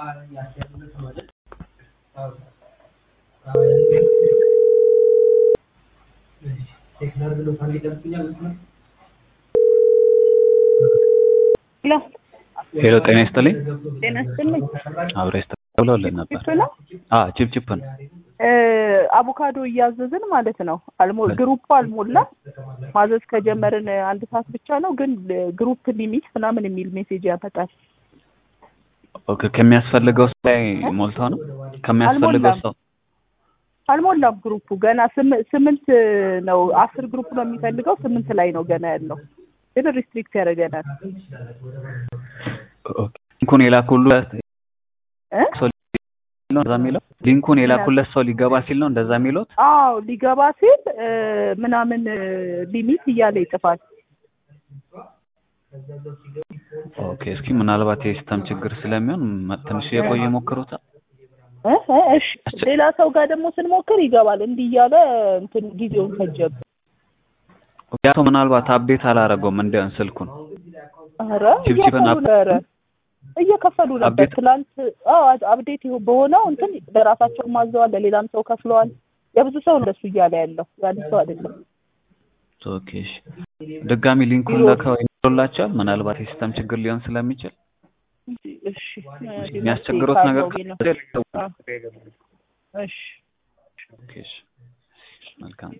ሄሎ ጤና ይስጥልኝ። ጤና ይስጥልኝ። አብረ ይስጥ ብለውልን ነበር። ቺፕ ነው አ ቺፕ ቺፕ ነው። እ አቮካዶ እያዘዝን ማለት ነው። አልሞ ግሩፕ አልሞላ ማዘዝ ከጀመርን አንድ ሰዓት ብቻ ነው፣ ግን ግሩፕ ሊሚት ምናምን የሚል ሜሴጅ ያመጣል። ኦኬ ከሚያስፈልገው ሰው ላይ ሞልተው ነው ከሚያስፈልገው አልሞላም። ሰው አልሞላም ግሩፑ ገና ስም- ስምንት ነው። አስር ግሩፕ ነው የሚፈልገው፣ ስምንት ላይ ነው ገና ያለው፣ ግን ሪስትሪክት ያደርገናል። ኦኬ ሊንኩን የላኩለት እ? ሰው ነው እንደዛ የሚለው ሊንኩን የላኩለት ሰው ሊገባ ሲል ነው እንደዛ የሚለው አዎ ሊገባ ሲል እ ምናምን እ ሊሚት እያለ ይጽፋል። ኦኬ እስኪ ምናልባት የሲስተም ችግር ስለሚሆን መ- ትንሽ የቆየ ሞክሩታል። እ እ እሺ ሌላ ሰው ጋር ደግሞ ስንሞክር ይገባል። እንዲህ እያለ እንትን ጊዜውን ፈጀብን። ያ ሰው ምናልባት አፕዴት አላረገውም እንደ ስልኩን ኧረ ቺፕቺፕን እየከፈሉ ነበረ እየከፈሉ ነበር። አፕዴት- ትላንት አዎ አፕዴት ይሁ- በሆነው እንትን ለራሳቸው ማዘዋል፣ ለሌላም ሰው ከፍለዋል። የብዙ ሰው ነው እንደሱ እያለ ያለው የአንድ ሰው አይደለም። ኦኬ እሺ። ድጋሚ ሊንኩን ቢሮ- ልከው ይላቸዋል። ምናልባት የሲስተም ችግር ሊሆን ስለሚችል እሺ የሚያስቸግሩት ነገር ካለው ነው። ካለ አዎ። እሺ ኦኬ እሺ። መልካም